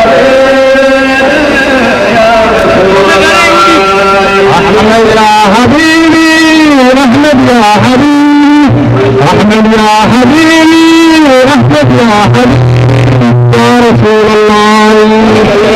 أحمد يا حبيبي أحمد يا حبيبي أحمد يا حبيبي أحمد يا حبيبي يا رسول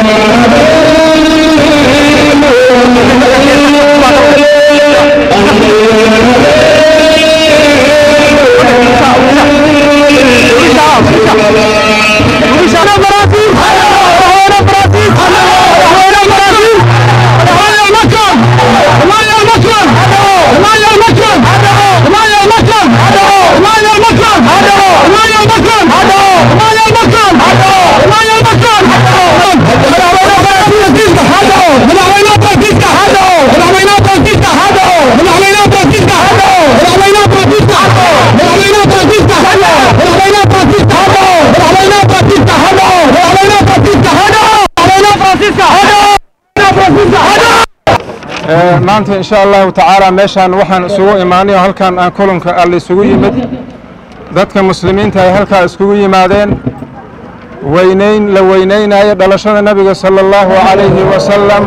maanta insha allahu tacaala meeshaan waxaan isugu imaanay oo halkan aan kulanka alla isugu yimid dadka muslimiinta ay halkaa iskugu yimaadeen weynayn la weynaynayo dhalashada nabiga sala allahu calayhi wasalam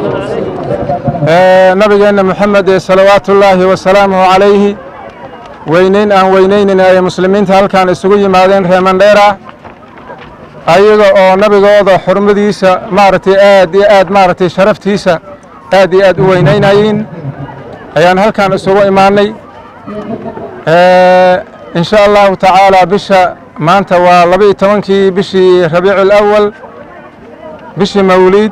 nabigeenna moxamed ee salawaatu ullaahi wasalaamuhu calayhi weynayn aan weynaynin ay muslimiinta halkan isugu yimaadeen reemandheera ayaga oo nabigooda xurmadiisa maaragtay aad iyo aad maaragtay sharaftiisa aad iyo aad u weynaynayiin ayaan halkan isugu imaanay in sha allahu tacaala bisha maanta waa laba iyo tobankii bishii rabiicu alawal bishii mawliid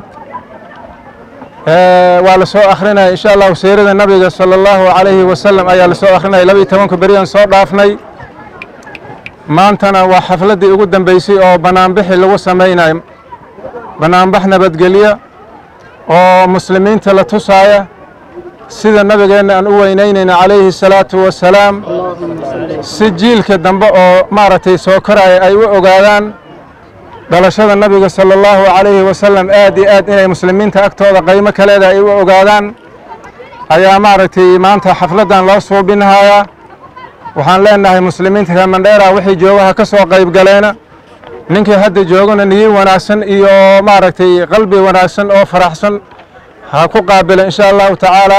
waa la soo akhrinaya in sha allahu siirada nabiga sala allahu calayhi wasalam ayaa la soo akhrinaya laba iyo tobanka beriyaan soo dhaafnay maantana waa xafladdii ugu dambeysay oo banaanbixi lagu samaynayo banaanbax nabadgelya oo muslimiinta la tusaaya sida nabigeenna aan u weynaynayna calayhi الsalaatu wasalaam si jiilka dambe oo maaragtay soo koraya ay u ogaadaan dhalashada nabiga salى اllahu calayhi wasalam aad iyo aad inay muslimiinta agtooda qaymo kaleeda ay u ogaadaan ayaa maaragtay maanta xafladdan loo suubinhayaa waxaan leenahay muslimiinta reer mandheera wixii joogaha ka soo qayb galeena ninkii hadda joogana niyi wanaagsan iyo maaragtay qalbi wanaagsan oo faraxsan ha ku qaabila insha allahu tacaala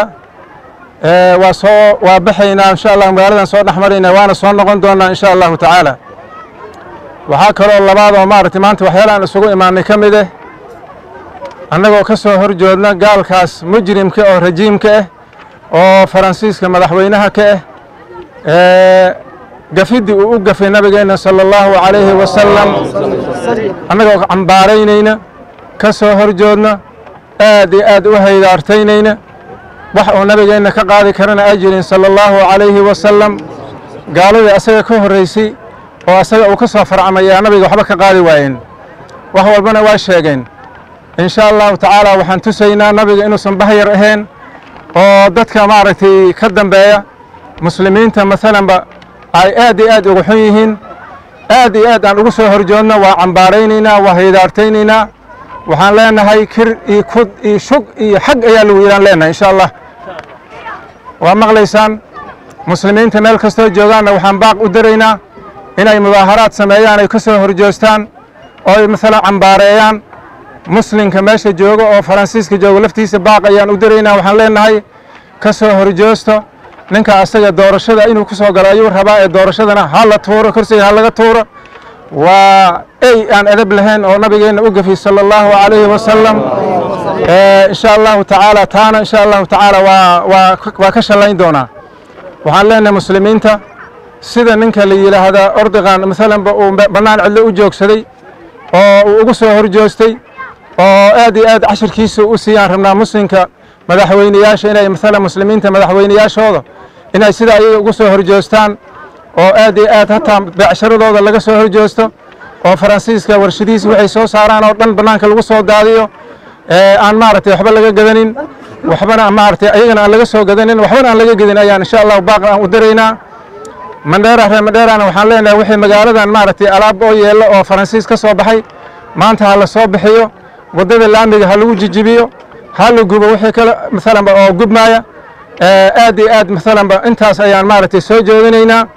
waa soo waa baxaynaa insha allah magaaladan soo dhex maraynaa waana soo noqon doonaa insha allahu tacaala waxaa kaloo labaad oo maaragtay maanta waxyaalahan isugu imaanay ka mid ah annagoo ka soo horjoodna gaalkaas mujrimka oo rajiimka ah oo faransiiska madaxweynaha ka ah gafiddii uu u gafay nabigeenna sala allahu calayhi wasalam annagoo cambaaraynayna ka soo horjoodna aad iyo aad u haydaartaynayna wax uu nabigeenna ka qaadi karana ay jirin sala allahu calayhi wasalam gaaladii asaga ka horraysay oo asaga uu ka soo farcamayaa nabiga waxba ka qaadi waayeen wax walbana waa sheegeen in sha allahu tacaala waxaan tusaynaa nabiga inuusan bahyar ahayn oo dadka maaragtay ka dambeeya muslimiinta maalanba ay aad iyo aad uga xun yihiin aad iyo aad aan ugu soo horjoodno waa cambaaraynaynaa waa haydaartaynaynaa waxaan leenahay kir iyo kud iyo shug iyo xag ayaa lagu yidhaan leenahay insha allah waa maqlaysaan muslimiinta meel kastoo joogaanna waxaan baaq u daraynaa inay mudaaharaad sameeyaan ay ka soo horjoostaan oo ay maalan cambaareeyaan muslimka meesha jooga oo faransiiska jooga laftiisa baaq ayaan u daraynaa waxaan leenahay ka soo horjoosto ninka asaga doorashada inuu ku soo galo ayuu rabaa ee doorashadana ha la tuuro kursiga ha laga tuuro waa ey aan edab lahayn oo nabigeenna u gafiy sala allahu calayhi wasalam insha allahu tacaala taana insha allahu tacaala waa waa waa ka shallayn doonaa waxaan leenahay muslimiinta sida ninka la yidhaahdaa ordigan maalanba uu bannaan cidlo u joogsaday oo uu ugu soo horjoostay oo aad iyo aad cashirkiisa u siiyaan rabnaa muslimka madaxweyneyaasha inay maalan muslimiinta madaxweyneyaashooda inay sida ayaga ugu soo horjoostaan oo aad iyo aad hataa beecsharadooda laga soo horjoosto oo faransiiska warshadihiisa waxay soo saaraan oo dhan bannaanka lagu soo daadiyo aan maaragtay waxba laga gadanin waxbana maaragtay ayagana aan laga soo gadanin waxbana aan laga gedin ayaan insha allahu baaq aan u daraynaa mandheera reer mandheerana waxaan leenahay wixii magaaladan maaragtay alaab oo yeello oo faransiis ka soo baxay maanta ha la soo bixiyo waddada laamiga ha lagu jijibiyo ha la gubo wixii kale maalanba oo gubmaaya aad iyo aad maalanba intaas ayaan maaragtay soo jeedinaynaa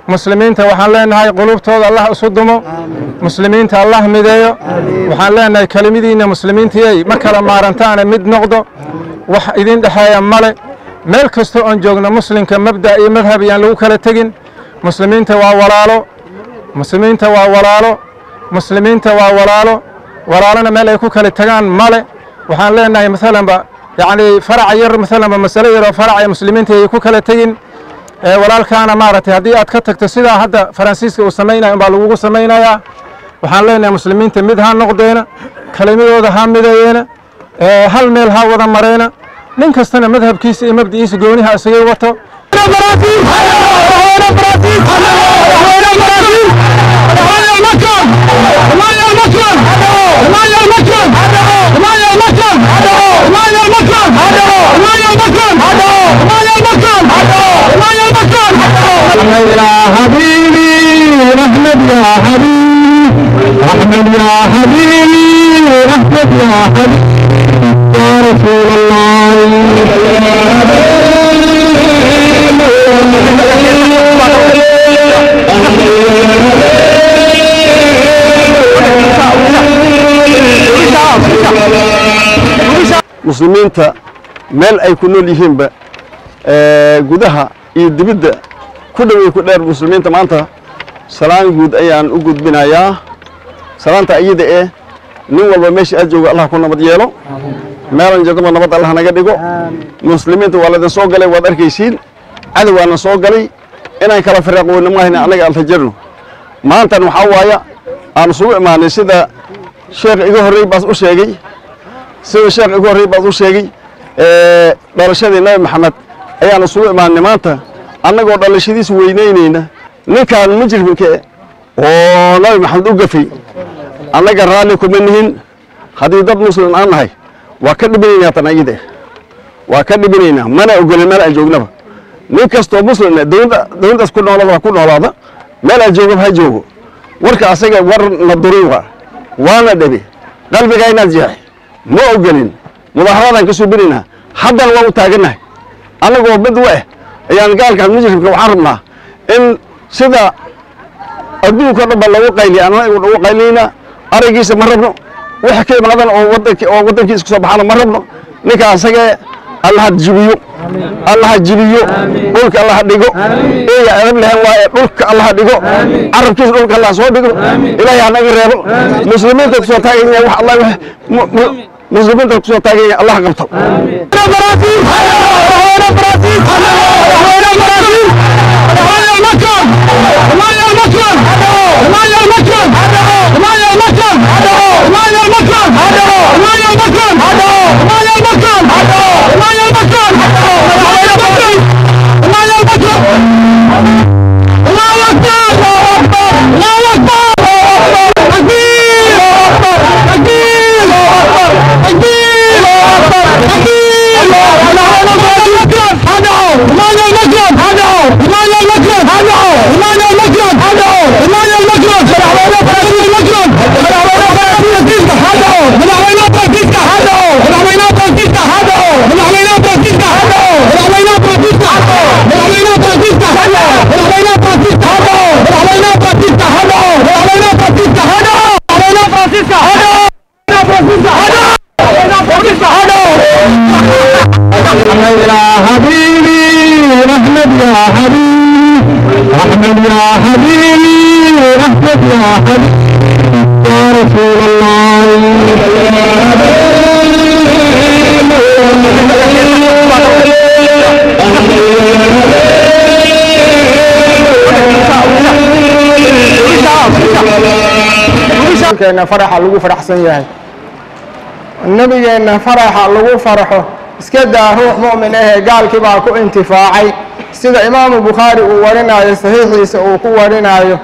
muslimiinta waxaan leenahay qulubtooda allah isu dumo muslimiinta allah mideeyo waxaan leenahay kelimidiinna muslimiintiyay ma kala maarantaane mid noqdo wax idin dhexeeya male meel kasta oon joogno muslimka mabda' iyo madhab yaan lagu kala tegin muslimiinta waa walaalo muslimiinta waa walaalo muslimiinta waa walaalo walaalana meel ay ku kala tegaan male waxaan leenahay maalanba yacni farac yar maalanba masale yaroo faraca muslimiinta ay ku kala tegin walaalkaana maaragtay haddii aad ka tagto sidaa hadda faransiiska uu samaynaya unbaa lagugu samaynayaa waxaan leenahay muslimiinta mid ha noqdeena kelimadooda ha mideeyeena hal meel ha wada mareena nin kastana madhabkiisa iyo mabdi'iisa gooniha isagay wato يا حبيبي احمد يا حبيبي احمد يا حبيبي احمد يا حبيبي يا رسول الله muslimiinta meel ay ku nool yihiinba gudaha iyo dibidda ku dhowey ku dheer muslimiinta maanta salaan guud ayaan u gudbinayaa salaanta iyada ee nin walba meesha aad jooga allah ku nabad yeelo meelan jadaba nabad allah naga dhigo muslimiinta waa laydin soo galay waad arkaysiin cadowgaana soo galay inaan kala firaaqoweyno maahayna annaga aan tajarno maantan waxaa waaya aan isugu imaanay sida sheekh iga horrey baas u sheegay sida sheekh iga horrey baas u sheegay dhalashadii nabi maxamed ayaan isugu imaanay maanta annagoo dhalashadiisa weynaynayna ninkaan mujrimka oo nabi maxamed u gafay annaga raalli kuma nihin haddii dad muslim aan nahay waa ka dhibinaynaa tan ayada waa ka dhibinaynaa mana ogolin meel aan joognaba nin kastoo muslimna dowladda dowladdaas ku noolada waa ku noolaada meel aan joogaba ha joogo warka asaga war na duruuqa waana dhabe qalbigaa inaad jeexay ma ogolin mudaaharadaan ka suubinaynaa haddana waa u taagannahay annagoo mid u eh ayaan gaalkan mujrimka waxaan rabnaa in sida adduunka o dhan ba lagu qayliya annaga ugu qaylinayna araggiisa ma rabno waxa ka imaadan oo wadanki oo waddankiisa kusoo baxana ma rabno ninka asagee allaha jibiyo allaha jibiyo dhulka allaha dhigo eeya adab lehen waaye dhulka allaha dhigo carabkiisa dhulka allaha soo dhigo ilaahay hanaga reebo muslimiinta kusoo taaganya wax allah muslimiinta kusoo taaganya allah qabto يا حبيبي احمد يا حبيبي احمد يا حبيبي احمد يا حبيبي يا رسول nabigeenna faraxa lagu faraxsan yahay nebigeenna faraxa lagu farxo iska daa ruux mu'min ahee gaalkii baa ku intifaacay sida imaamu bukhaari uu warinayo saxiixiisa uu ku warinayo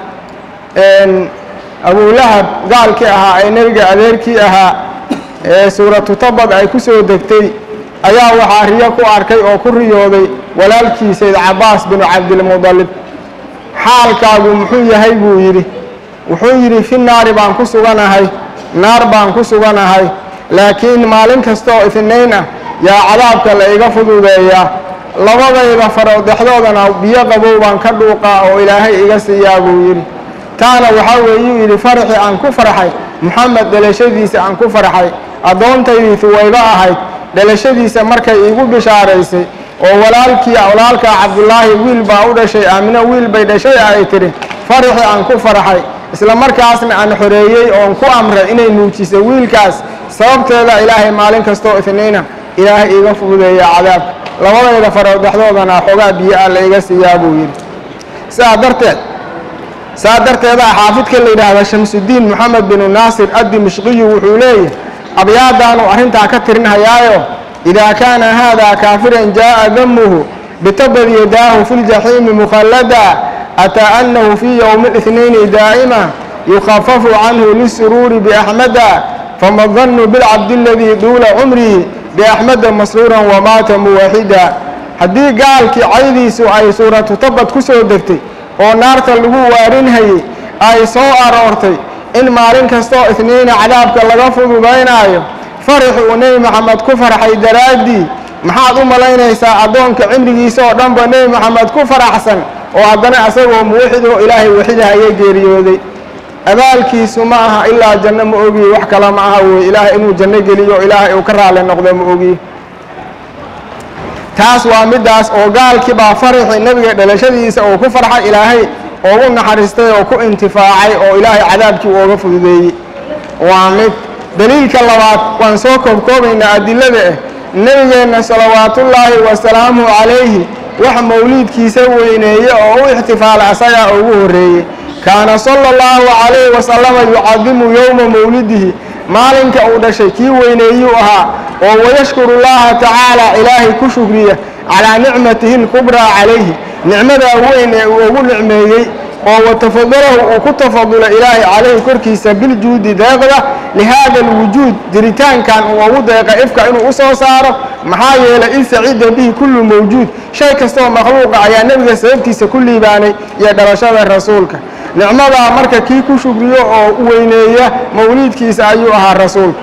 abulahab gaalkii ahaa ee nebiga adeerkii ahaa ee suuratu tabad ay ku soo degtay ayaa waxaa riyo ku arkay oo ku riyooday walaalkii sayd cabaas binu cabdilmudalib xaalkaagu muxuu yahay buu yidhi wuxuu yidhi fi naari baan ku suganahay naar baan ku suganahay laakiin maalin kasta oo itnayn ah yaa cadaabka la iga fududeeyaa labadayda farood dhexdoodana biyo qabow baan ka dhuuqaa oo ilaahay iga siiyaa buu yidhi taana waxaa weeyuu yidhi faraxii aan ku farxay moxamed dhalashadiisa aan ku farxay addoontaydii huwaybo ahayd dhalashadiisa markay iigu bishaaraysay oo walaalkii walaalkaa cabdulaahi wiil baa u dhashay aamino wiil bay dhashay ay tidhi faraxii aan ku farxay isla markaasna aan xoreeyey oon ku amray inay nuujiso wiilkaas sababteeda ilaahay maalin kastoo itniina ilaahay iiga fududeeya cadaabka labadayda farood dhexdoodana xoogaa biyo ah la iga siiyaa buu yidhi sidaa darteed saa darteeda xaafidka la yidhaahda shamsudiin moxamed binu naasir addimishqiyu wuxuu leeyahay abyaadaanu arrintaa ka tirinhayaayo idaa kaana haadaa kaafiran jaa'a damuhu bitabad yadaahu fi ljaxiimi mukhallada ataa annahu fii yowmi اlithnayni daa'ima yukhafafu canhu lisuruuri biaxmada fama dannu bilcabdi aladii duula cumrihi biaxmada masruuran wamaata muwaxida haddii gaalkii caydiisu ay suuratu tabad ku soo degtay oo naarta lagu waarinhayey ay soo aroortay in maalin kastoo itniina cadaabka laga fududaynaayo farax uu nebi moxamed ku farxay daraaddii maxaad u malaynaysaa addoonka cimrigiisa oo dhanba nebi moxamed ku faraxsan oo haddana isagoo muwaxid oo ilaahay waxidahaya geeriyooday abaalkiisu ma aha ilaa janno ma ogiye wax kale ma aha weye ilaahay inuu janno geliyo o ilaahay uu ka raali noqdo ma ogiye taas waa middaas oo gaalkii baa faraxii nebiga dhalashadiisa uu ku farxay ilaahay oogu naxariistay oo ku intifaacay oo ilaahay cadaabkii ooga fududeeyey waa mid daliilka labaad waan soo koobkoobaynaa adilada ah nebigeenna salawaatullaahi wasalaamuhu calayhi wax mawliidkiisa weyneeye oo u ixtifaala asagaa ugu horreeyey kaana sala allahu calayhi wasalama yucadimu yowma mawlidihi maalinka uu dhashay kii weyneeyuu ahaa oo wayashkuru llaha tacaala ilaahay ku shukriya calaa nicmatihi lkubraa calayhi nicmadaa weyn ee uu ugu nicmeeyey oo watafadalahu uu ku tafadula ilaahay calayhi korkiisa biljuudi deeqda lihaada alwujuud jiritaankan uu ugu deeqa ifka inuu u soo saaro maxaa yeelay in sacida bihi kullu mawjuud shay kastooo makhluuqa ayaa nebiga sababtiisa ku liibaanay iyo dhalashada rasuulka nicmadaa marka kii ku shukriyo oo weyneeya mawliidkiisa ayuu ahaa rasuulka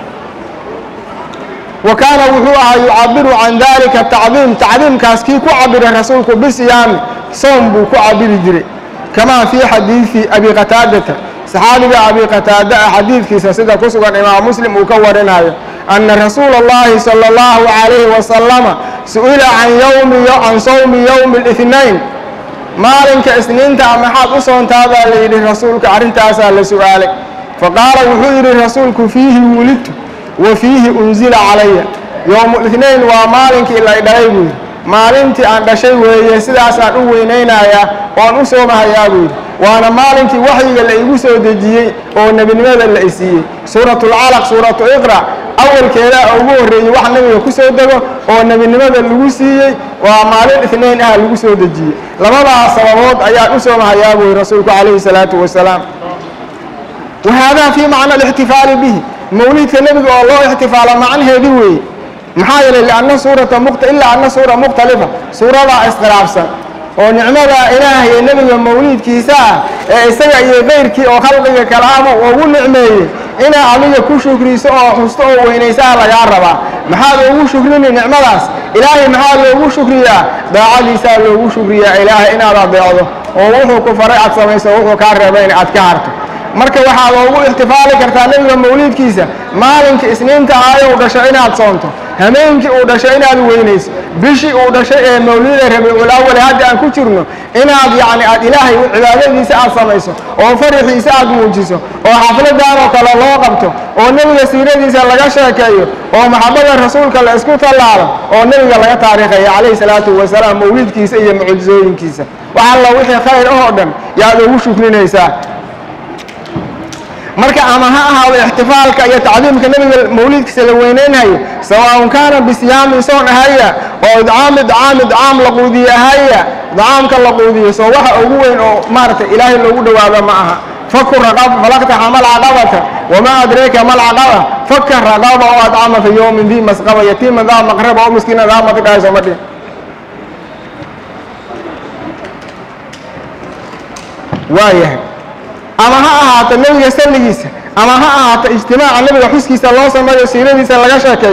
wa kaana wuxuu ahaa yucabiru can dalika tacdiim tacdiimkaas kii ku cabira rasuulku bisiyaami soom buu ku cabiri jiray kamaa fii xadiidi abi qataadata saxaabiga abi qataada ah xadiidkiisa sida ku sugan imaam muslim uu ka warinayo ana rasuula اllahi salى اllahu calayhi wasalama su-ila can yowmi can sawmi yowmi اlithnain maalinka isniinta maxaad u soontaadaa la yidhi rasuulka arrintaasaa la su-aalay faqaala wuxuu yidhi rasuulku fiihi wulidtu wa fiihi unzila calaya yowmulithnain waa maalinkii la dhalay buu yidhi maalintii aan dhashay weeye sidaasaan u weynaynayaa oon u soomahayaa buu yidhi waana maalinkii waxyiga la igu soo dejiyey oo nebinimada la isiiyey suuratulcalaq suuratu iqra awalkeedaa ugu horreeyey wax nebiga ku soo dego oo nebinimada lagu siiyey waa maalin itnayn ah lagu soo dejiyey labadaas sababood ayaan u soomahayaa buu yidhi rasuulku calayhi salaatu wasalaam wa haadaa fii macna alixtifaali bihi mawliidka nebiga oo loo ixtifaalo macnaheedii weeye maxaa yeelay lianna suurata mukt ilaa anna suura mukhtalifa suuradaa iskhilaafsan oo nicmada ilaah iyo nebiga mawliidkiisa ah ee isaga iyo keyrkii oo khalqiga kalaama ugu nicmeeyey inaa adiga ku shukriso oo xusto oo weynaysaa lagaa rabaa maxaad ugu shukrini nicmadaas ilaahay maxaa loogu shukriyaa daacadiisaa loogu shukriyaa ilaahay inaad adeecdo oo wuxuu ku faray aad samayso wuxuu kaa reebayna aad ka harto marka waxaad ugu ixtifaali kartaa nebiga mawliidkiisa maalinka isniinta ahayo uu dhasho inaad soonto hameenkii uu dhashay inaad weynayso bishii uu dhashay ee mawlida rabiicul awale hadda aan ku jirno inaad yacni aad ilaahay cibaadadiisa aad samayso oo faraxiisa aad muujiso oo xafladan oo kale loo qabto oo nebiga siiradiisa laga sheekeeyo oo maxabada rasuulka la isku tallaalo oo nebiga laga taariikhayo calayhi salaatu wasalaam mawlidkiisa iyo mucjisooyinkiisa wax alla wixii khayr ahoo dhan yaad ugu shukrinaysaa marka ama ha ahaado ixtifaalka iyo tacdiimka nebiga mawliidkiisa la weyneynhayo sawaaun kaana bisiyaamin soon ahaya oo idcaami idcaami idcaam la quudiye ahaya idcaamka la quudiyo soo waxa ugu weyn oo maaragtay ilaahay loogu dhowaado ma aha faku raqab falaqtaxa malcaqabata wamaa adreeka malcaqaba faka raqaba oo adcama fi yowmin dii masqaba yatiima daa maqraba oo miskiina daa matidhahay sooma dhihin waayahay ama ha ahaato nebiga salligiisa ama ha ahaato ijtimaaca nebiga xuskiisa loo sameeyo siiradiisa laga sheekeeyo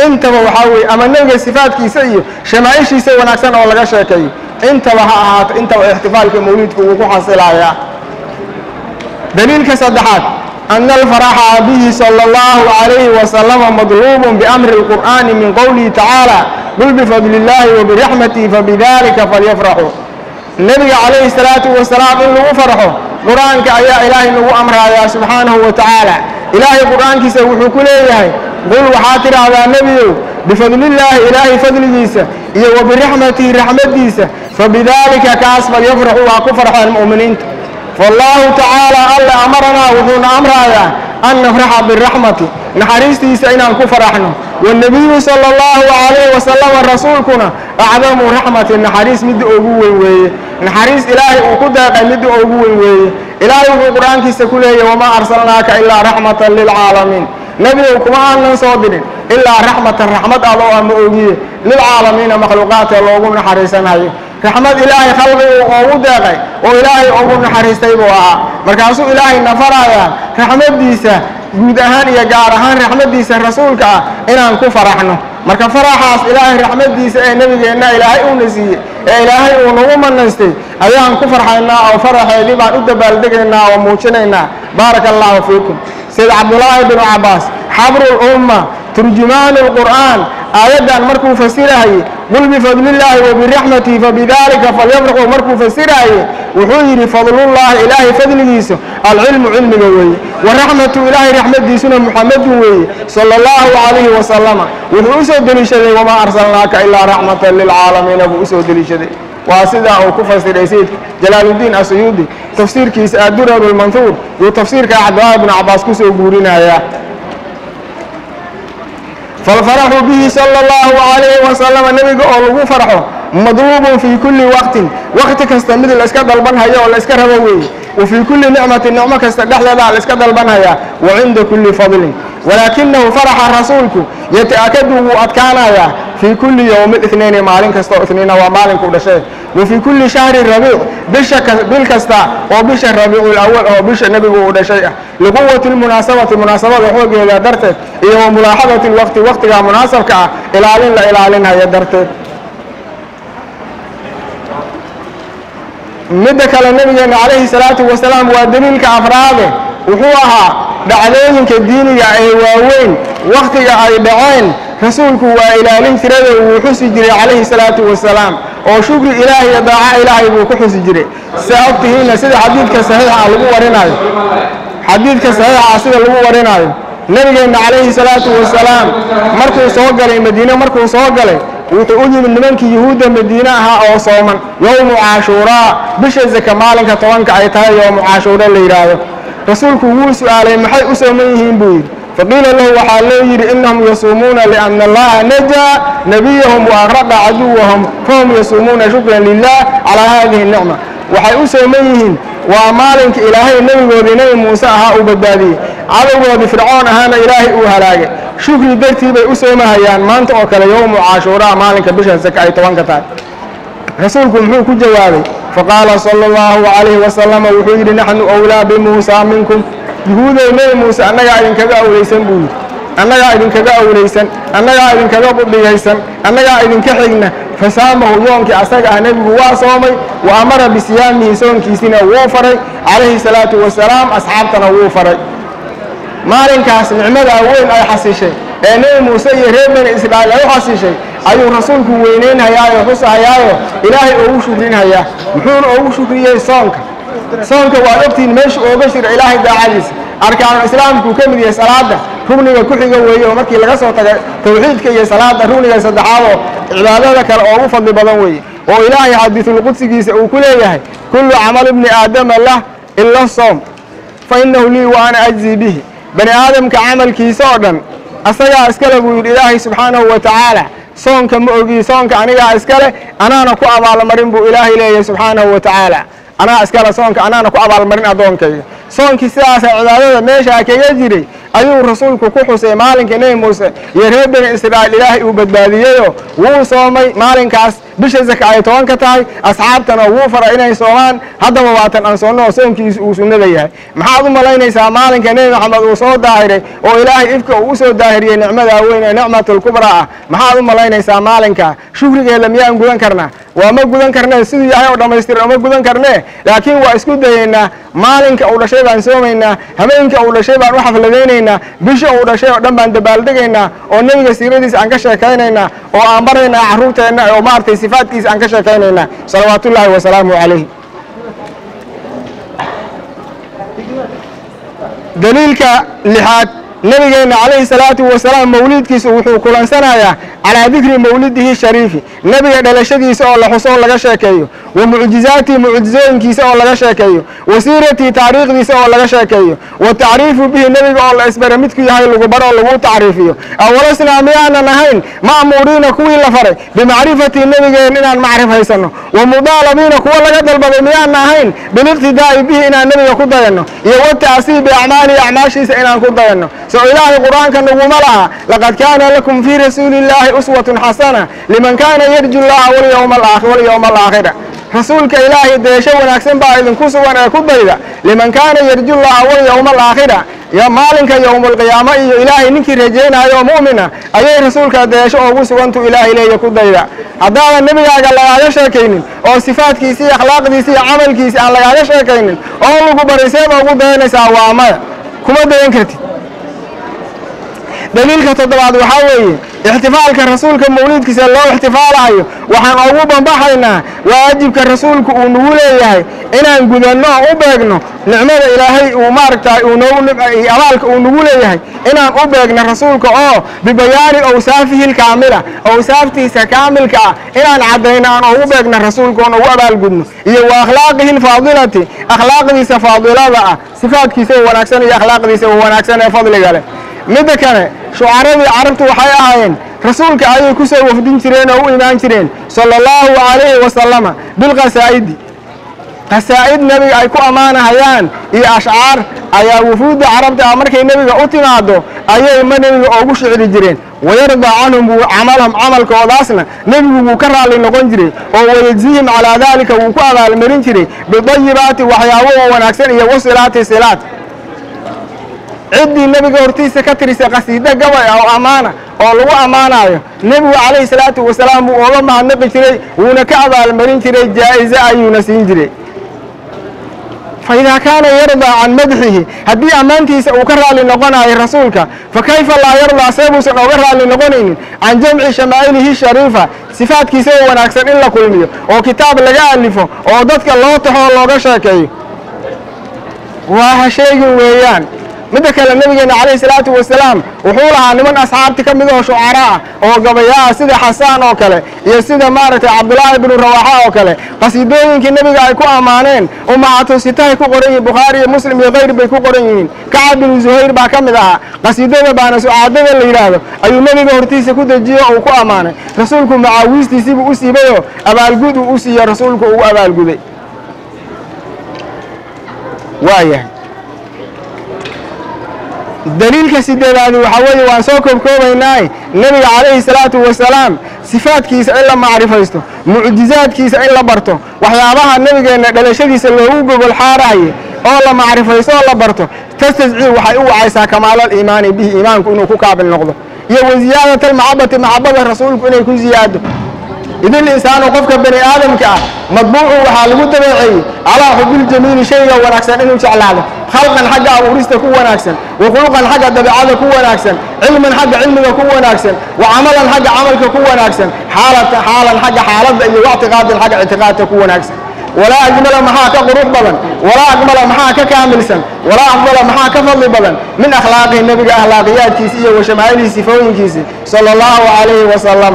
intaba waxaa weeye ama nebiga sifaadkiisa iyo shamaaishiisa wanaagsan oo laga sheekeeyo intaba ha ahaato intaba ixtifaalka mawliidku wuu ku xasilayaa daliilka saddexaad ana alfaraxa bihi sala allahu calayhi wasalama madluubun biamri lqur'aani min qowlihi tacaala qul bifadli illaahi wabiraxmatihi fabidalika falyafraxuu nebiga calayhi salaatu wasalaam in lagu farxo qur-aanka ayaa ilaahay nagu amrayaa subxaanahu wa tacaala ilaahay qur-aankiisa wuxuu ku leeyahay qul waxaa tidhaahdaa nebiyow bifadlillaahi ilaahay fadligiisa iyo wa biraxmatihi raxmaddiisa fabidaalika kaas falyafraxuu waa ku farxeen mu'miniinta fallaahu tacaala alla amaranaa wuxuuna amrayaa an nafraxa biraxmati naxariistiisa inaan ku faraxno wannebiyu sala allahu calayhi wasalama rasuulkuna acdamu raxmati naxariis midda ugu weyn weeye naxariis ilaahay uu ku deeqay midda ugu weyn weeye ilaahay wuxuu qur-aankiisa ku leeyahy wamaa arsalnaaka ilaa raxmatan lilcaalamiin nebigow kuma aanan soo dirin ilaa raxmatan raxmad adoo ama ogiye lilcaalamiina makhluuqaadka loogu naxariisanayo raxmad ilaahay khalqigu oogu deeqay oo ilaahay ugu naxariistay buu ahaa markaasuu ilaahay nafarayaa raxmaddiisa guud ahaan iyo gaar ahaan raxmaddiisa rasuulka ah inaan ku faraxno marka faraxaas ilaahay raxmaddiisa ee nebigeenna ilaahay uuna siiyey ee ilaahay uu nagu manaystay ayaan ku farxaynaa oo faraxeedii baan u dabaaldegaynaa oo muujinaynaa baaraka allaahu fiikum sida cabdulaahi binu cabbaas xabrul umma turjumaanu lqur'aan aayaddan markuu fasirahayey qul bifadlillaahi wa biraxmatihi fabidaalika falyafraxuu markuu fasirahayey wuxuu yidhi fadlullaahi ilaahay fadligiisa alcilmu cilmiga weeye wa raxmatu ilaahay raxmadiisuna muxamadun weeye sala allahu calayhi wasalama wuxuu u soo deliishaday wamaa arsalnaaka ilaa raxmatan lilcaalamiina buu u soo deliishaday waa sidaa uu ku fasiray sayidka jalaaluddiin asuyuudi tafsiirkiisa addurar lmanhuur yuu tafsiirka cabdilaahi bnu cabbaas ku soo guurinayaa falfaraxu bihi sala allahu calayhi wasalama nebiga oo lagu farxo madluubun fii kulli waqtin waqti kasta mid la iska dalbanhayo oo la iska rabo weeye wa fii kulli nicmatin nicmo kasta dhexdeeda la iska dalbanhayaa wa cinda kulli fadlin walaakinahu faraxa rasuulku yata'akadu wuu adkaanayaa fii kulli yowmi ithnayni maalin kasta oo itniina waa maalinkuu dhashay wa fii kulli shahri rabiic bisha bil kasta oo bisha rabiicul awal oo bisha nebigu uu dhashay ah liquwati lmunaasabati munaasabada xoogeeda darteed iyo wa mulaaxadati lwaqti waqtiga munaasabka ah ilaalin la ilaalinaya darteed midda kale nabigeena calayhi salaatu wasalaam waa daliilka afraade wuxuu ahaa dhacdooyinka diiniga ee waaweyn wakhtiga ay dhaceen rasuulku waa ilaalin tirada wuu xusi jiray calayhi salaatu wasalaam oo shukri ilaahay iyo daaco ilaahay buu ku xusi jiray saa ogtihiinna sida xadiidka saxiixa lagu warinayo xadiidka saxiixa sida lagu warinayo nabigeenna calayhi salaatu wasalaam markuu soo galay madiine markuu soo galay wuxuu u yimid nimankii yuhuudda madiine ahaa oo sooman yowmu caashuuraa bisha zaka maalinka tobanka ay tahay yowmu caashuura la yidhaahdo rasuulku wuu su'aalay maxay u sooman yihiin buu yidhi faqiila lahu waxaa loo yidhi innahum yasuumuuna lianna allaha najaa nebiyahum wa akhraqa caduwahum fahum yasuumuuna shukran lilah calaa haadihi nicma waxay u sooman yihiin waa maalinka ilaahay nebigoodii nebi muuse ahaa uu badbaadiyey cadowgoodii fircoon ahaana ilaahay uu halaagay shukri dartii bay u soomahayaan maanta oo kale yowmu caashuuraa maalinka bisha saka ay tobanka tahay rasuulku muxuu ku jawaabay faqaala sala allahu calayhi wasalama wuxuu yidhi naxnu awlaa bimuusa minkum yuhuudow nebi muuse annagaa idinkaga awlaysan buu yidhi annagaa idinkaga awlaysan annagaa idinkaga budhigaysan annagaa idinka xigna fasaamahu yoonkii asaga ah nebigu waa soomay wa amara bisiyaamihi soonkiisina wuu faray calayhi salaatu wasalaam asxaabtana wuu faray maalinkaas nicmada weyn ay xasishay ee nebi muuse iyo reer bani israa'iil ay u xasishay ayuu rasuulku weynaynhayaayo xusahayaayo ilaahay oogu shukrinhayaa muxuuna oogu shukriyey soonka soonka waad ogtihiin meesha ooga jira ilaahay daacadiisa arkaanu islaamkuu ka mid yahay salaada rugniga ku xiga weeye oo markii laga soo tagay tawxiidka iyo salaada rugniga saddexaad oo cibaadada kale oogu fadli badan weeye oo ilaahay xadiisulqudsigiisa uu ku leeyahay kullu camal ibni aadama lah ila soom fa innahu lii wa ana ajzii bihi bani aadamka camalkiisa oo dhan asagaa iskale buu yidhi ilaahay subxaanahu wa tacaala soonka ma ogii soonka anigaa iskale anaana ku abaalmarin buu ilaahay leeyahay subxaanahu wa tacaala anaa iskale soonka anaana ku abaalmarin addoonkayga soonkii sidaasa cibaadada meeshaa kaga jiray ayuu rasuulku ku xusay maalinka nebi muuse iyo reer bani israa'iil ilaahay uu badbaadiyeyoo wuu soomay maalinkaas bisha zaka ay toban ka tahay asxaabtana wuu fara inay soomaan haddaba waatan aan soonno oo soonkiisu uu sunnada yahay maxaad u malaynaysaa maalinka nebi maxamed uu soo daahiray oo ilaahay ifka uu usoo daahiriyey nicmadaa weyn ee nicmatulkubraa ah maxaad u malaynaysaa maalinka shukrigeeda miyaan gudan karnaa waa ma gudan karnee siduu yahay oo dhammaystiran ma gudan karnee laakiin waa isku dayeynaa maalinka uu dhashay baan soomaynaa habeenka uu dhashay baan u xafladaynaynaa bisha uu dhashay oo dhan baan dabaaldegaynaa oo nebiga siiradiisa aan ka sheekaynaynaa oo aan baraynaa carruurteenna oo maaragtay sifaadkiisa aan ka sheekaynaynaa salawaatullaahi wasalaamu calayh daliilka lixaad nabigeenna calayhi salaatu wasalaam mawliidkiisa wuxuu kulansanayaa calaa dikri mawlidihi shariifi nebiga dhalashadiisa oo la xuso oo laga sheekeeyo wa mucjizaatii mucjizooyinkiisa oo laga sheekeeyo wa siiratii taariikhdiisa oo laga sheekeeyo wa tacriifu bihi nebiga oo la isbara midku yahay lagu baro oo lagu tacriifiyo awalasnaa miyaanan ahayn ma'muuriina kuwii la faray bimacrifati nebigeen inaan macrif haysanno wa mudaalabiina kuwa laga dalbaday miyaana ahayn biliqtidaa'i bihi inaan nebiga ku dayanno iyo wata'sii biacmaalihi acmaashiisa inaan ku dayanno so ilaahay qur'aanka naguma laha laqad kaana lakum fii rasuuli illaahi uswatun xasana liman kaana yarju llaha walyowma alaakhir walyowma alaakhira rasuulka ilaahay deesho wanaagsan baa idinku sugan ee ku dayda liman kaana yarju llaha walyowma alaakhira yo maalinka yowmulqiyaamo iyo ilaahay ninkii rajaynayo oo mu'mina ayay rasuulka deesho ugu sugantu ilaahay leeya ku dayda haddaadan nebigaaga lagaaga sheekaynin oo sifaadkiisi iyo akhlaaqdiisi iyo camalkiisi aan lagaaga sheekaynin oo lagu bariseeba ugu dayanaysaa waa maya kuma dayan kartid daliilka toddobaad waxaa weeye ixtifaalka rasuulka mawliidkiisa loo ixtifaalayo waxaan ugu bambaxaynaa waajibka rasuulku uu nagu leeyahay inaan gudanno oo u beegno nicmada ilaahay uu maaragtay uu noogu abaalka uu nagu leeyahay inaan u beegno rasuulka oo bibayaani awsaafihi lkaamila awsaaftiisa kaamilka ah inaan caddayno aan ugu beegno rasuulka oon ugu abaalgudno iyo wa akhlaaqihi lfaadilati akhlaaqdiisa faadilada ah sifaadkiisa wanaagsan iyo akhlaaqdiisa wanaagsan ee fadliga leh midda kale shucaradii carabtu waxay ahaayeen rasuulka ayay ku soo wafdin jireen oo u imaan jireen sala allahu calayhi wasalama bilqasaa'idi qasaa'id nebiga ay ku ammaanahayaan iyo ashcaar ayaa wufuudda carabta ah markay nebiga u timaado ayay ma nebiga oogu shicri jireen wayardaa canhum wuu camalhum camalkoodaasna nebigu wuu ka raalli noqon jiray oo wayejzihim calaa daalika wuu ku abaalmarin jiray bidayibaati waxyaabo oo wanaagsan iyo wasilaati silaat ciddii nebiga hortiisa ka tirisay qasiido gabay ah oo ammaana oo lagu ammaanayo nebigu calayhi salaatu wasalaam wuu ooga mahadnaqi jiray wuuna ka abaalmarin jiray jaa'ize ayuuna siin jiray fa idaa kaana yardaa can madxihi haddii ammaantiisa uu ka raalli noqonayo rasuulka fa kayfa laa yardaa seebuusan ooga raalli noqonaynin can jamci shamaa'ilihi shariifa sifaadkiisa oo wanaagsan in la kulmiyo oo kitaab laga alifo oo dadka loo taxo oo looga sheekeeyo waa ha sheegin weeyaan midda kale nabigeena calayhi salaatu wasalaam wuxuu lahaa niman asxaabti ka mid oo shucara ah oo gabayaa sida xasaan oo kale iyo sida maaragtay cabdulaahi binu rawaaxa oo kale qasiidooyinkii nebiga ay ku ammaaneen ummahatu sitahay ku qoran yihiin bukhaari iyo muslim iyo kayr bay ku qoran yihiin kacab binu zuhayr baa ka mid ahaa qasiidada baana sucaadada la yidhaahdo ayuu nebiga hortiisa ku dejiyo uu ku ammaanay rasuulku macaawiistiisiibuu u siibayoo abaalgud uu u siiyo rasuulku ugu abaalguday waayahay daliilka sideedaadi waxaa weeye waan soo koobkoobaynaaye nebiga calayhi salaatu wasalaam sifaadkiisa in la macrifaysto mucjizaadkiisa in la barto waxyaabaha nebigeenna dhalashadiisa loogu gogol xaarahaye oo la macrifaysto oo la barto tastascii waxay u wacaysaa kamaalal iimaani bihi iimaanku inuu ku kaabil noqdo iyo wa ziyaadat almaxabati maxabada rasuulku inay ku ziyaado idil insaanu qofka bani aadamka ah madbuucu waxaa lagu dabeeceeyey calaa xubiljamiili shayga wanaagsan inuu jeclaado khalqan xagga abuurista ku wanaagsan wa khuluqan xagga dabeecada ku wanaagsan cilman xagga cilmiga ku wanaagsan wa camalan xagga camalka ku wanaagsan xaalata xaalan xagga xaaladda iyo wactiqaadan xagga ictiqaadka ku wanaagsan walaa ajmala maxaa ka qurux badan walaa akmala maxaa ka kaamilsan walaa afdala maxaa ka fadli badan min akhlaaqihi nebiga akhlaaqiyaadkiisi iyo wa shamaa'ilihi sifooyinkiisi sala allahu calayhi wasalama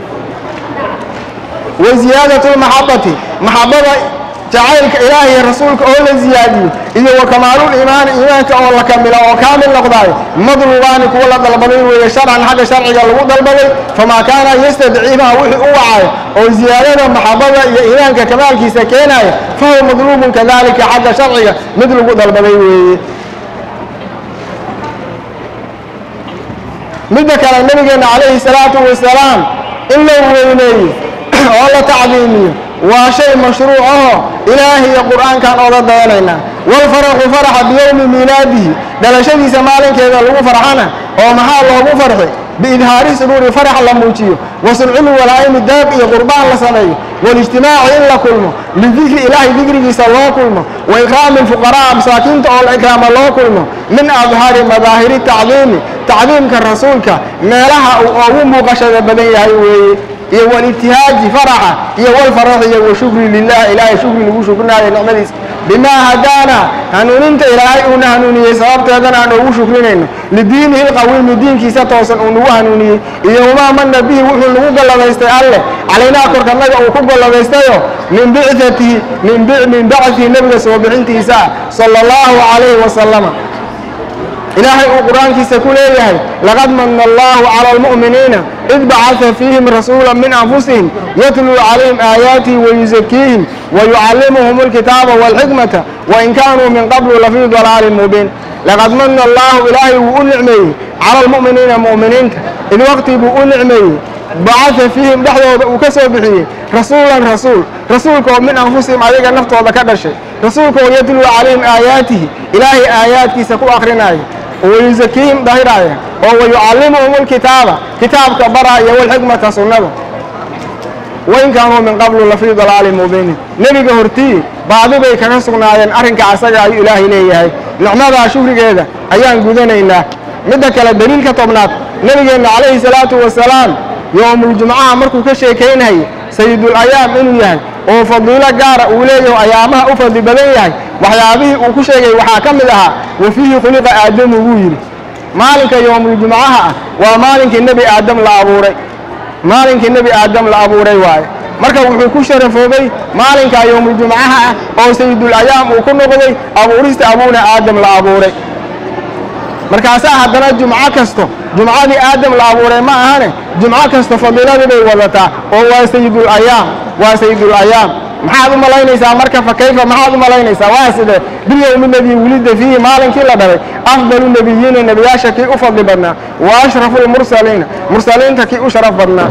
wa ziyaadatu lmaxabati maxabada jacaylka ilaahay iyo rasuulka oo la ziyaadiyo iyo wa kamaalul iimaani iimaanka oo la kamilo oo kaamil noqdaayo madlubaani kuwa la dalbaday weeye sharcan xagga sharciga lagu dalbaday famaa kaana yastadciifaha wixii u wacayo oo ziyaadada maxabada iyo iimaanka kamaalkiisa keenaya fahuwa madluubun kadalika xagga sharciga mid lagu dalbaday weeye midda kale nabigeena calayhi salaatu wasalaam in loo weyneeyo oo la tacdiimiyo waa shay mashruuc aho ilaahi iyo qur'aankan oga dayanaynaa walfaraxu faraxa biyowmi miilaadihi dhalashadiisa maalinkeeda lagu farxana oo maxaa loogu farxi biidhaari suruuri farax la muujiyo wa sulculi walaa'imi daab iyo qurbaan la sameeyo walijtimaaci in la kulmo lidikri ilaahay dikrigiisa loo kulmo wa ikraami lfuqaraa masaakiinta oo la ikraama loo kulmo min adhaari madaahiri tacdiimi tacdiimka rasuulka meelaha uu ugu muuqashada badan yahay weeye iyo walibtihaaji faraxa iyo walfaraxi iyo washukri lilah ilaahay shukri lagu shukrinayo nicmadiisa bimaa hadaana hanuuninta ilaahay uuna hanuuniyey sababteedana aan ugu shukrinayno lidiinihi lqawiimi diinkiisa toosan uu nagu hanuuniyey iyo wamaa mana bihi wuxuu nagu galladaystay alleh calaynaa korkanaga uu ku galladaystayo min bicatihi min bacdihi nebiga soo bixintiisa ah sala allahu calayhi wasalama ilaahay uu qur-aankiisa ku leeyahay laqad mana allahu cala almu'miniina id bacata fiihim rasuula min anfusihim yatluu calayhim aayaatihi wayuzakiihim wayucallimuhum alkitaaba walxikmata wain kaanuu min qablu lafii dalaalin mubiin laqad mana allahu ilaahay wuu u nicmeeyey cala almu'miniina mu'miniinta id waqti buu u nicmeeyey bacata fiihim dhexdooda uu ka soo bixiyey rasuulan rasuul rasuulka oo min anfusihim ayaga naftooda ka dhashay rasuulka oo yatluu calayhim aayaatihi ilaahay aayaadkiisa ku akrinaya wayuzakiihim dahiraaya oo wayucallimuhum alkitaaba kitaabka baraaya walxikmata sunnada wain kaanuu min qablu lafii dalaalin mubiinin nebiga hortii baadi bay kaga sugnaayeen arrinka asaga ayuu ilaahay leeyahay nicmadaa shukrigeeda ayaan gudanaynaa midda kale daliilka tobnaad nebigeenna calayhi salaatu wasalaam yowmuljumcaha markuu ka sheekaynayay sayidul ayaam inuu yahay oo fadiilo gaara uu leeyaho ayaamaha u fadli badan yahay waxyaabihii uu ku sheegay waxaa ka mid ahaa wa fiihi khuliqa aadamu wuu yidhi maalinka yowmuljumcaha ah waa maalinkii nebi aadam la abuuray maalinkii nebi aadam la abuuray waaye marka wuxuu ku sharafoobay maalinkaa yowmuljumcaha ah oo sayidul ayaam uu ku noqday abuurista abuuna aadam la abuuray markaasaa haddana jumco kasto jumcadii aadam la abuuray ma ahane jumco kasto fadiiladii bay wadataa oo waa sayidul ayaam waa sayidul ayaam maxaad u malaynaysaa marka fa kayfa maxaad u malaynaysaa waa sidee bilyowmi ladii wulida fiihi maalinkii la dhalay afdalu nebiyiina nebiyaasha kii u fadli badnaa wa ashrafu lmursaliina mursaliinta kii u sharaf badnaa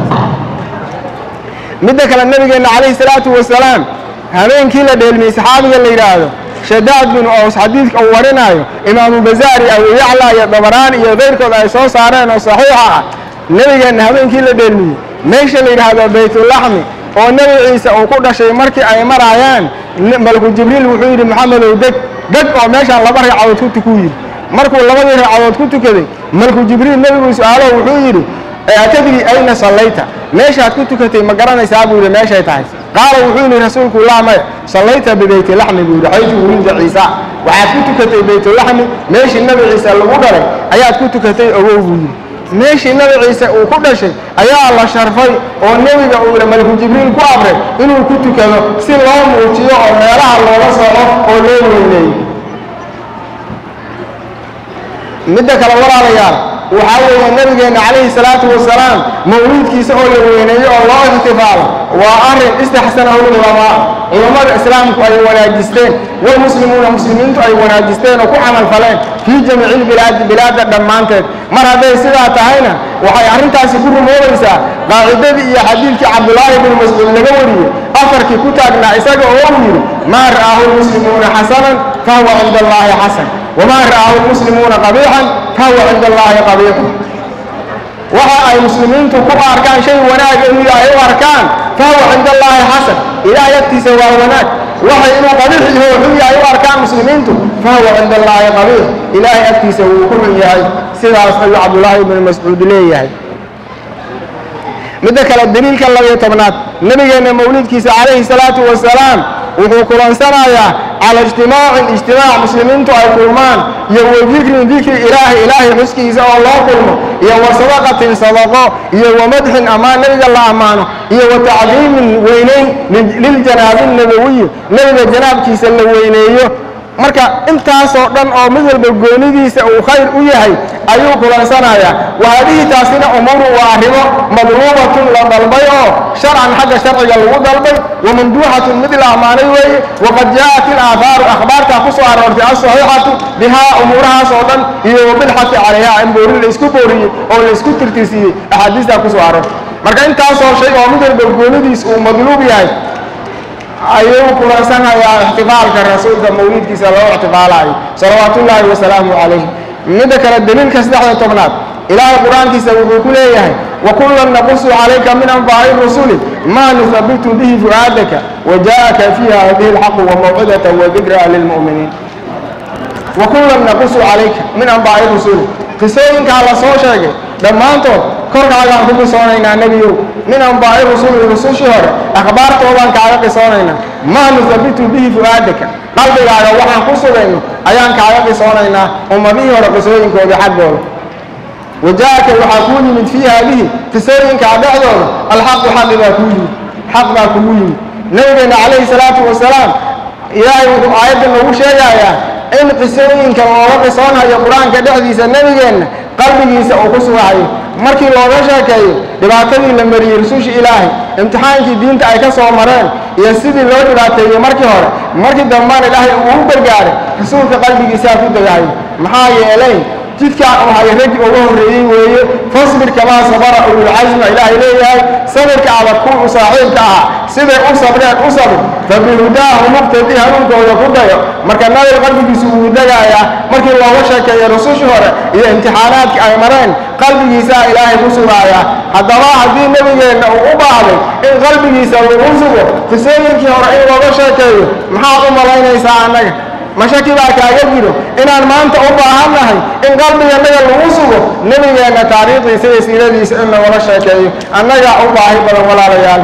midda kale nebigeenna calayhi salaatu wasalaam habeenkii la dheelmiyey saxaabiga la yidhaahdo shadaad binu aws xadiidka uu warinaayo imaamu bazaari abu yacla iyo dabaraan iyo keyrkood ay soo saareen oo saxiixa ah nebigeenna habeenkii la dheelmiyey meesha la yidhaahdo baytulaxmi oo nebi ciise uu ku dhashay markii ay maraayaan malku jibriil wuxuu yidhi maxamedow deg deg oo meeshaan laba ragcadood ku tukuu yidhi markuu labadii ragcadood ku tukaday malku jibriil nebigu su-aalo wuxuu yidhi atadri ayna sallayta meeshaad ku tukatay ma garanaysaa buu yidhi meeshay tahay qaala wuxuu yidhi rasuulku laa maya sallayta bibaytlaxmi buu yidhi xaytu wulida ciisa waxaad ku tukatay baytulaxmi meeshii nebi ciise lagu dhalay ayaad ku tukatay ogow buu yidhi meeshii nebi ciise uu ku dhashay ayaa la sharfay oo nebiga uu malku jibriil ku amray inuu ku tukado si loo muujiyo oo meelaha looga soco oo loo weyneeyo midda kale walaalayaal waxaa weeye nabigeenna calayhi salaatu wasalaam mawliidkiisa oo la weyneeyo oo loo ixtifaalo waa arrin istaxsanahu lculamaa culammada islaamku ay wanaajisteen walmuslimuuna muslimiintu ay wanaajisteen oo ku camal faleen fii jamiici lbilaadi bilaadda dhammaanteed mar hadday sidaa tahayna waxay arrintaasi ku rumoobaysaa qaacidadii iyo xadiidkii cabdulaahi binu mascuud laga wariyey afarkii ku taagnaa isaga oo uu yidhi maa ra'aahu lmuslimuuna xasanan fahuwa cinda allaahi xasan wamaa ra'aahu lmuslimuuna qabiixan fahuwa cinda allaahi qabiixun waxa ay muslimiintu ku arkaan shay wanaag inuu yahay u arkaan fahuwa cinda allaahi xasan ilaahay agtiisa waa wanaag waxay inuu qabiix yaho xun yahay u arkaan muslimiintu fahuwa cinda allaahi qabiix ilaahay agtiisa wuu ku xun yahay sidaas ayuu cabdulaahi ibnu mascuud leeyahay midda kale daliilka labiyo tobnaad nebigeenna mawlidkiisa calayhi salaatu wasalaam wuxuu kulansanayaa cala ijtimaacin ijtimaac muslimiintu ay kulmaan iyo wa dikrin dikri ilaahi ilaahay xuskiisa oo loo kulmo iyo wa sadaqatin sadaqo iyo wa madxin ammaan nebiga la ammaano iyo wa tacdiimin weynayn liljanaabi nabawiyi nebiga janaabkiisa la weyneeyo marka intaasoo dhan oo mid walba goonidiisa uu khayr u yahay ayuu kulansanayaa wahaadihi taasina umuuru waa arrimo madluubatun la dalbay oo sharcan xagga sharciga lagu dalbay wa mamduuxatun mid la ammaanay weeye waqad jaa'at ilaahaaru akhbaartaa ku soo aroortay alsaxiixatu bihaa umuurahaas oo dhan iyo wabilxati calayha in boori la isku booriyey oo la isku tirtirsiiyey axaadiistaa ku soo aroortay marka intaasoo shay oo mid walba goonidiis uu madluub yahay ayuu kulansanayaa ixtifaalka rasuulka mawlidkiisa loo ixtifaalayo salawaatullaahi wasalaamu calayh midda kale daliilka saddexda tobnaad ilaahay qur-aankiisa wuxuu ku leeyahay wakullan naqusu calayka min anbaa'i rusuli maa nuhabitu bihi fu'aadaka wajaa'aka fiiha hadihi alxaqu wamawcidata wadikraa lilmu'miniin wakullan naqusu calayka min anbaa'i rusuli qisooyinkaa la soo sheegay dhammaantood korkaagaan ku qisoonaynaa nebiyow min anbaa'i rusuli rusushii hore akhbaartoodaan kaaga qisoonaynaa maa nuhabitu bihi fu'aadaka qalbigaaga waxaan ku sugayno ayaan kaaga qisoonaynaa ummadihii hore qisooyinkoodii xaggooda wajaa'aka waxaa kuu yimid fii haadihi qisooyinkaa dhexdooda alxaqu xaqi baa kuu yimid xaq baa kugu yimid nabigeenna calayhi salaatu wasalaam ilaahay wuxuu aayadda noogu sheegayaa in qisooyinka looga qisoonhayo qur-aanka dhexdiisa nebigeenna qalbigiisa uu ku sugahayo markii looga sheekeeyo dhibaatadii la mariyey rusushii ilaahay imtixaankii diinta ay ka soo mareen iyo sidii loo dhibaateeyey markii hore markii dambana ilaahay uu u gargaaray rasuulka qalbigiisaa ku degahayo maxaa yeelay jidkaan uu hayo raggii uga horreeyey weeye fasbir kamaa sabara ululcasma ilaahay leeyahay sabirka adag kuwii u saaxiibka ahaa siday u sabreen u sabir fabihudaahu muqtadi hanuunkooda ku dayo marka nabiga qalbigiisu wuu degayaa markii looga sheekeeyo rusushii hore iyo imtixaanaadkii ay mareen qalbigiisaa ilaahay ku sugaayaa haddaba haddii nebigeenna uu u baahday in qalbigiisa lagu sugo qisooyinkii hore in looga sheekeeyo maxaad u malaynaysaa annaga mashaki baa kaaga jiro inaan maanta u baahannahay in qalbigeennaga lagu sugo nebigeenna taariikhdiisa iyo siiradiisa in lagala sheekeeyo annagaa u baahi badan walaalayaal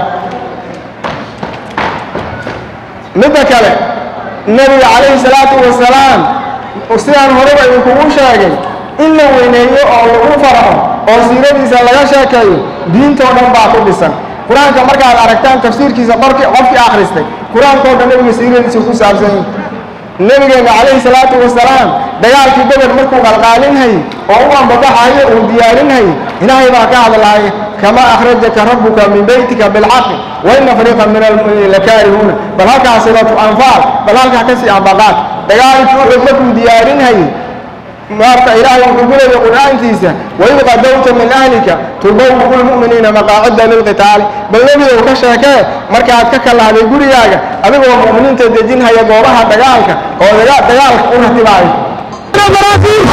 midda kale nebiga calayhi salaatu wasalaam sidaan horeba idinkugu sheegay in la weyneeyo oo lagu farxo oo siiradiisa laga sheekeeyo diintoo dhan baa ku dhisan qur-aanka markaad aragtaan tafsiirkiisa qorkii qofkii akhristay qur-aankoo dhan nebiga siiradiisa ku saabsan yahay nebigeenna calayhi salaatu wasalaam dagaalkii bedel markuu qalqaalinhayey oo u ambabaxayo uu diyaarinhayey ilaahay baa ka hadlaaya kamaa akhrajaka rabbuka min beytika bilxaqi wa ina fariiqan min almu'miniina lakaarihuuna bal halkaa silatu anfaal bal halkaa kasii ambaqaad dagaalkii uxud markuu diyaarinhayey maarta ilaahay wuxuu ku leeyahay qur-aankiisa waid qadowta min ahlika tubawi'u lmu'miniina maqaacida lilqitaali bal nebigow ka sheekee markaad ka kalahday gurigaaga adigoo mu'miniinta dejinhaya goobaha dagaalka oo dagaalka u ratibaayo